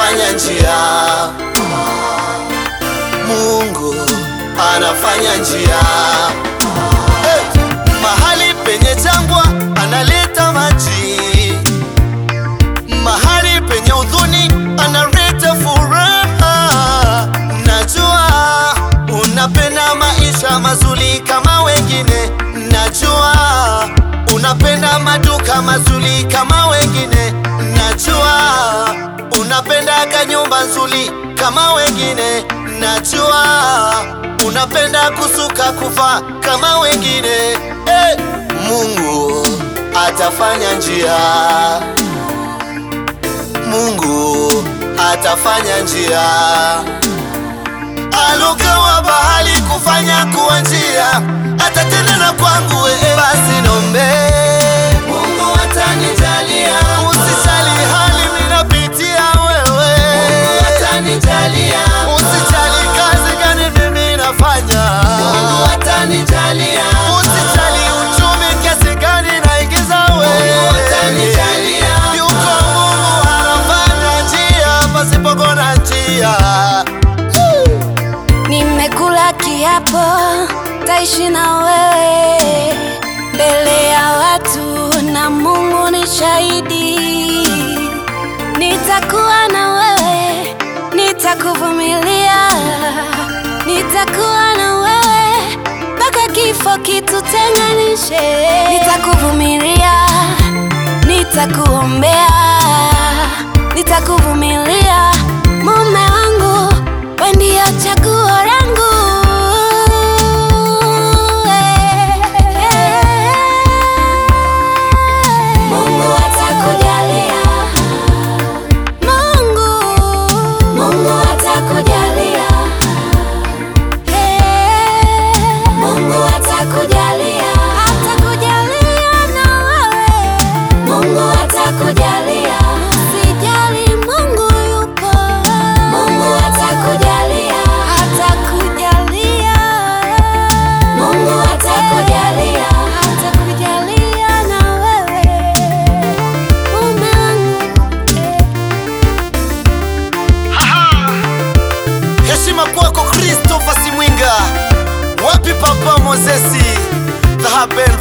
anafanya njia, Mungu anafanya njia. Hey, mahali penye jangwa analeta maji, mahali penye huzuni analeta furaha. Najua unapenda maisha mazuri kama wengine, najua unapenda maduka mazuri kama wengine, najua unapenda kanyumba nzuri kama wengine, najua unapenda kusuka kufa kama wengine. Hey, Mungu atafanya njia, Mungu atafanya njia alugawa bahali kufanya kuwa njia, atatenda na kwangu ee, basi nombe Mungu atanijalia, usijali hali minapitia wewe, Mungu atanijalia, usijali kazi gani mimi nafanya, Mungu atanijalia, usijali uchumi kiasi gani naingiza wewe, Mungu atanijalia, yuko Mungu anafanya njia pasipokuwa na njia. Nimekula kiapo taishi na wewe mbele ya watu, na Mungu ni shahidi. Nitakuwa na wewe, nitakuvumilia, nitakuwa na wewe mpaka kifo kitutenganishe. Nitakuvumilia, nitakuombea, nitakuvumilia, mume wangu, wewe ndio chaguo langu. Mungu atakujalia, Mungu, Mungu atakujalia, Mungu atakujalia, atakujalia na wewe, Mungu atakujalia, usijali, Mungu yupo, Mungu atakujalia, atakujalia, Mungu atakujalia, atakujalia na wewe, mume wangu eh. Heshima kwako Christopher Simwinga, wapi Papa Mozesi, the Haben